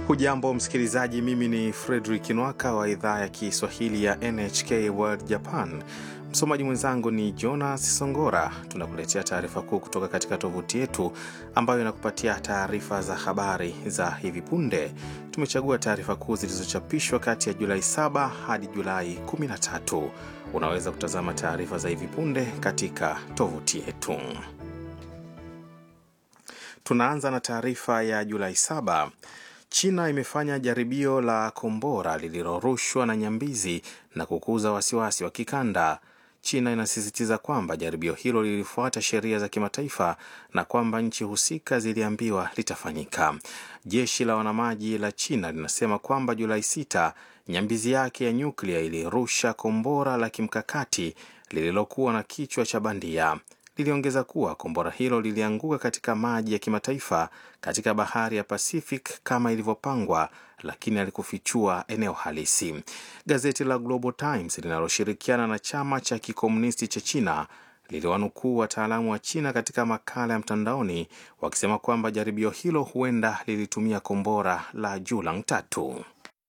Hujambo msikilizaji, mimi ni Fredrik Nwaka wa idhaa ya Kiswahili ya NHK World Japan. Msomaji mwenzangu ni Jonas Songora. Tunakuletea taarifa kuu kutoka katika tovuti yetu ambayo inakupatia taarifa za habari za hivi punde. Tumechagua taarifa kuu zilizochapishwa kati ya Julai 7 hadi Julai 13. Unaweza kutazama taarifa za hivi punde katika tovuti yetu. Tunaanza na taarifa ya Julai 7. China imefanya jaribio la kombora lililorushwa na nyambizi na kukuza wasiwasi wa kikanda. China inasisitiza kwamba jaribio hilo lilifuata sheria za kimataifa na kwamba nchi husika ziliambiwa litafanyika. Jeshi la wanamaji la China linasema kwamba Julai 6 nyambizi yake ya nyuklia ilirusha kombora la kimkakati lililokuwa na kichwa cha bandia. Liliongeza kuwa kombora hilo lilianguka katika maji ya kimataifa katika bahari ya Pacific kama ilivyopangwa, lakini alikufichua eneo halisi. Gazeti la Global Times linaloshirikiana na chama cha kikomunisti cha China liliwanukuu wataalamu wa China katika makala ya mtandaoni wakisema kwamba jaribio hilo huenda lilitumia kombora la Julang tatu.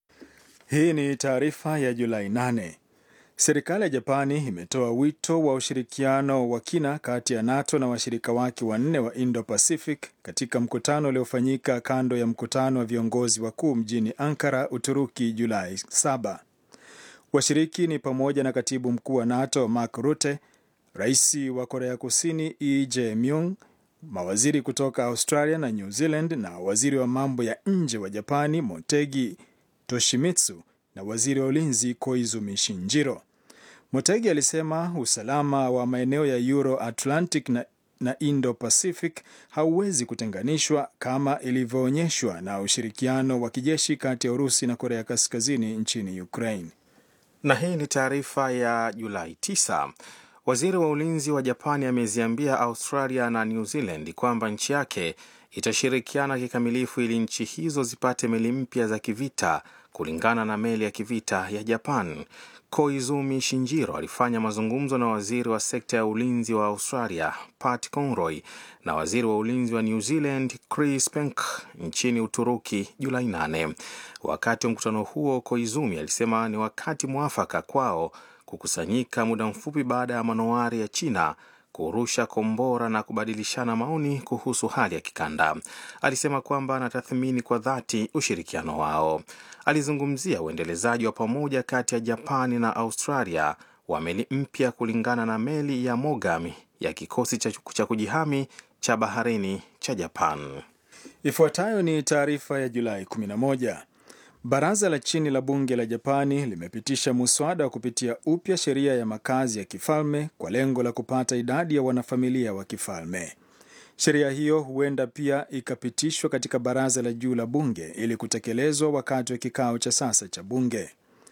Hii ni taarifa ya Julai 8. Serikali ya Japani imetoa wito wa ushirikiano wa kina kati ya NATO na washirika wake wanne wa Indo-Pacific katika mkutano uliofanyika kando ya mkutano wa viongozi wakuu mjini Ankara, Uturuki, Julai 7. Washiriki ni pamoja na katibu mkuu wa NATO Mark Rutte, rais wa Korea Kusini Lee Jae-myung, mawaziri kutoka Australia na New Zealand na waziri wa mambo ya nje wa Japani Motegi Toshimitsu na waziri wa ulinzi Koizumi Shinjiro. Motegi alisema usalama wa maeneo ya Euro Atlantic na, na Indo Pacific hauwezi kutenganishwa kama ilivyoonyeshwa na ushirikiano wa kijeshi kati ya Urusi na Korea Kaskazini nchini Ukraine. Na hii ni taarifa ya Julai 9. Waziri wa ulinzi wa Japani ameziambia Australia na New Zealand kwamba nchi yake itashirikiana kikamilifu ili nchi hizo zipate meli mpya za kivita kulingana na meli ya kivita ya Japan. Koizumi Shinjiro alifanya mazungumzo na waziri wa sekta ya ulinzi wa Australia Pat Conroy na waziri wa ulinzi wa New Zealand Chris Penk nchini Uturuki Julai 8. Wakati wa mkutano huo, Koizumi alisema ni wakati mwafaka kwao kukusanyika muda mfupi baada ya manowari ya China kurusha kombora na kubadilishana maoni kuhusu hali ya kikanda. Alisema kwamba anatathmini kwa dhati ushirikiano wao. Alizungumzia uendelezaji wa pamoja kati ya Japani na Australia wa meli mpya kulingana na meli ya Mogami ya kikosi cha kujihami cha baharini cha Japan. Ifuatayo ni taarifa ya Julai 11. Baraza la chini la bunge la Japani limepitisha muswada wa kupitia upya sheria ya makazi ya kifalme kwa lengo la kupata idadi ya wanafamilia wa kifalme. Sheria hiyo huenda pia ikapitishwa katika baraza la juu la bunge ili kutekelezwa wakati wa kikao cha sasa cha bunge.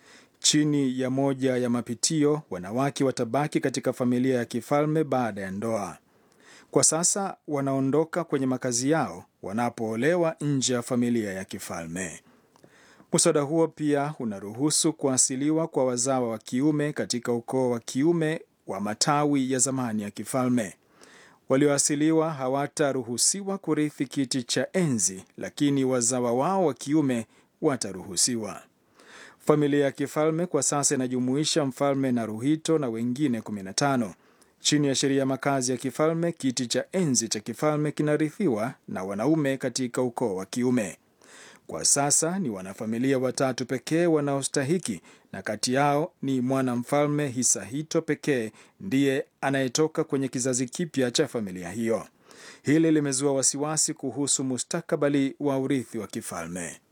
Chini ya moja ya mapitio, wanawake watabaki katika familia ya kifalme baada ya ndoa. Kwa sasa wanaondoka kwenye makazi yao wanapoolewa nje ya familia ya kifalme. Muswada huo pia unaruhusu kuasiliwa kwa wazawa wa kiume katika ukoo wa kiume wa matawi ya zamani ya kifalme. Walioasiliwa hawataruhusiwa kurithi kiti cha enzi, lakini wazawa wao wa kiume wataruhusiwa. Familia ya kifalme kwa sasa inajumuisha mfalme Naruhito na wengine 15. Chini ya sheria ya makazi ya kifalme, kiti cha enzi cha kifalme kinarithiwa na wanaume katika ukoo wa kiume. Kwa sasa ni wanafamilia watatu pekee wanaostahiki, na kati yao ni mwanamfalme Hisahito pekee ndiye anayetoka kwenye kizazi kipya cha familia hiyo. Hili limezua wasiwasi kuhusu mustakabali wa urithi wa kifalme.